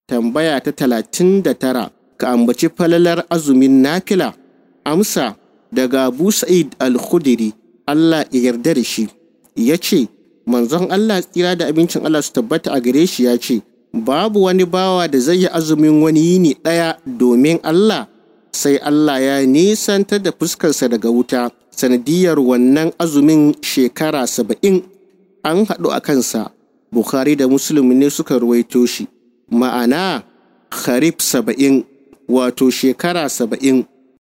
tambaya ta talatin da tara ka ambaci falalar azumin nafila amsa daga abu sa'id al-khudiri allah ya yarda da shi ya ce manzon allah tsira da abincin allah su tabbata a gare shi ya ce babu wani bawa da zai yi azumin wani yini ɗaya domin allah sai allah ya nisantar da fuskarsa daga wuta sanadiyar wannan azumin shekara saba'in an haɗu a kansa bukhari da muslim ne suka ruwaito shi ma'ana kharif saba'in wato shekara saba'in